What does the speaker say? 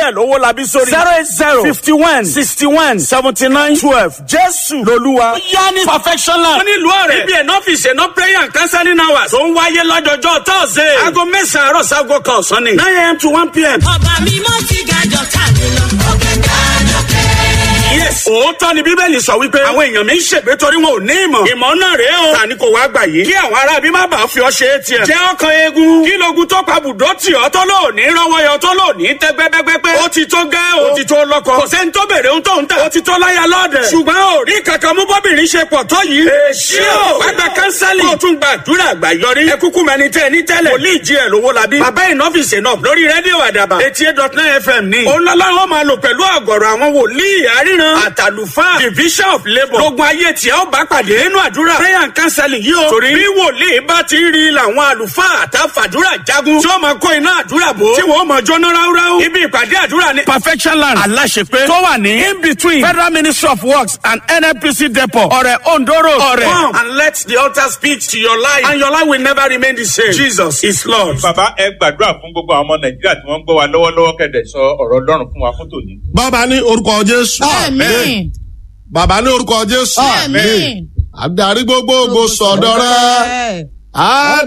díẹ̀ lówó labí sórí. zero eight zero fifty one sixty one seventy nine twelve jésù lolúwa. yá ní perfection land. wọ́n ní ìlú ọ̀rẹ́. ibi ẹ̀nà ọ́fíìsì ẹ̀nà prayer and counseling hours. tó ń wáyé lọ́jọ́jọ́ tọ́sídẹ̀ẹ́. aago mẹ́sàn-án àárọ̀ sago kan ọ̀sán ni. nine a.m. to one p.m. ọba mi mọ́ ti gàjọ tàbí lọ. òkè gàjọ kẹ́. yes. òótọ́ ni bíbélì sọ wípé. àwọn èèyàn mi ń ṣègbè torí wọn ò ní ìmọ̀. ìmọ̀ náà rèé o. tani kò wá gbà yìí. kí àwọn ará bí má bàa fi ọ ṣe é tiẹ̀. jẹ́ ọkàn eegun. kí logun tó pa bùdó tì ọ́ tó lò ní rọ́wọ́ yọ tó lò ní tẹ́gbẹ́gbẹ́gbẹ́. ó ti tó gẹ́ o. ó ti tó lọ́kọ. kò sẹ́ni tó bèrè ohun tó ń tà. ó ti tó láya lọ́ọ̀dẹ̀. ṣùgbọ́n ò rí kankan mú bọ́bìnrin ṣe pọ̀ tó yìí. èsì o. wá gba kánsálì. kó o tún gba àdúrà àgbà yọrí. ẹ kúkú mẹni tẹ ní tẹ́lẹ̀. wòlíì jí ẹ lówó labí. bàbá ìnọ́fìsì náà lórí rédíò àdàbà. eighty eight dot nine fm ní. òun lọ́lọ́run máa lò pẹ̀lú àgọ̀rọ̀ àwọn wòlíì àríran. àtàlùfáà division of labour. lógun ayé tí a ó bá pàdé nínú àdúrà. prayer and counseling yìí o. torí bí wòlíì bá ti rí làwọn àlùfáà àtàfàdúrà jagun. tí ó máa kó iná àdúrà bò. tí wọ́n máa jóná ráúráú. ibi ìpàdé àdúrà ni. perfection land aláṣepé tó wà ní in between federal ministry of works and nnpc depot ọ̀rẹ́ ondo road ọ̀rẹ́. come and let the altar speak to your life and your life will never remain the same. jesus is lord. bàbá ẹ gbàdúrà fún gbogbo àwọn ọmọ nàìjíríà tí wọn ń gbọ wa lọwọlọwọ kẹdẹ sọ ọrọ ọlọrun fún wa fún tòní. bàbá ní orúkọ jésù. Àmín. bàbá ní orúkọ jésù. Àmín. adarí gbogbogbò sọ̀dọ̀ rẹ̀. Ẹ. á